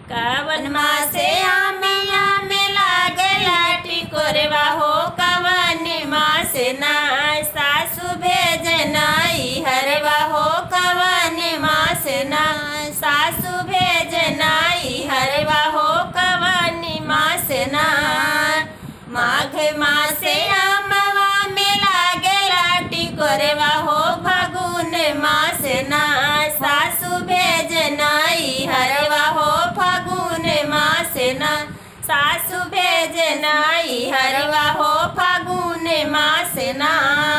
कवन मासे आमिया में लागला टिकोरवा हो कवन मासे ना सासु भेजनाई हरवा हो कवन मासे ना सासु भेजनाई हरवा हो कवन मासे ना माघ मासे आमवा में लागला टिकोरवा हो फागुन मासे ना सासु भेजनाई हरवा हो फागुन मासे ना सासु भेजनाई हरवा हो फागुन मासे ना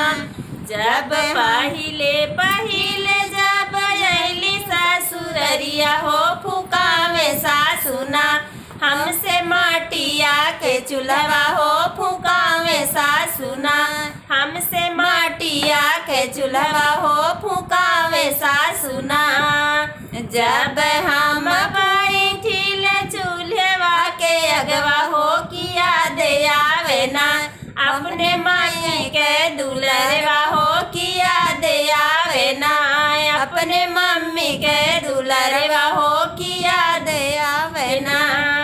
जब पहिले पहिले जब अली सासुररिया हो फुकावे सासुना हमसे माटिया के चूल्हा हो फुकावे सासुना हमसे माटिया के चूल्हा हो फुकावे सासुना जब हम बैठिल चूल्हेवा के अगवा हो किया दे आवे ना अपने माई के दुलरवा हो किया दे आवे ना अपने मम्मी के दुलरवा हो किया दे आवे ना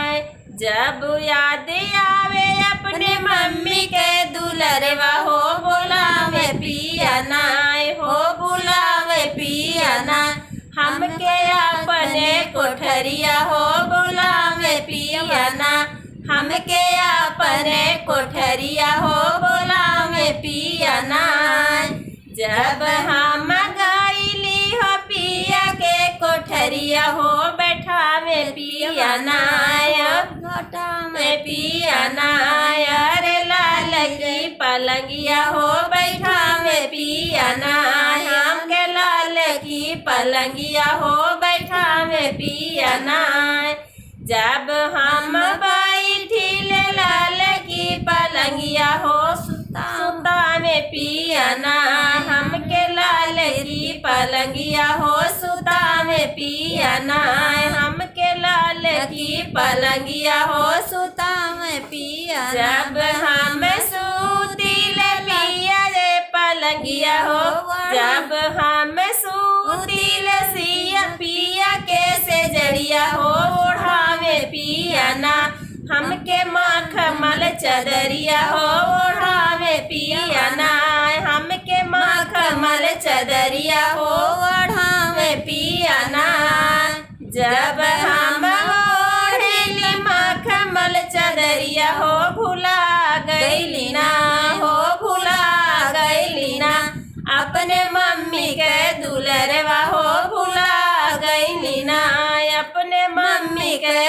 जब याद आवे अपने मम्मी के दुलरवा हो बुलावे पिया ना हो बुलावे पिया ना हमके अपने कोठरिया हो बुलावे पिया ना हमके अपने कोठरिया हो बुलावे पिया ना जब हम गईली हो पिया के कोठरिया हो बैठावे पिया ना घटा में पिया ना अरे लाल की पलंगिया हो बैठावे पिया ना हमके लाल की पलंगिया हो बैठावे पिया ना जब हम बैठिल लाल की पलंगिया हो सुता में पिया ना हमके लाल की पलंगिया हो सुता में पिया ना हमके लाल की पलंगिया हो सुता में पिया जब हम सूतिल पिया रे पलंगिया हो जब हम सूतिल सिया पिया के से जड़िया हो ओढ़ावे पिया ना हमके मखमल चदरिया हो ओढ़ावे पिया ना हमके मखमल चदरिया हो ओढ़ावे पिया ना जब हम ओढ़ली मखमल चदरिया हो भुला गईली ना हो भुला गईली ना अपने मम्मी के दुलरवा हो भुला गईली ना अपने मम्मी के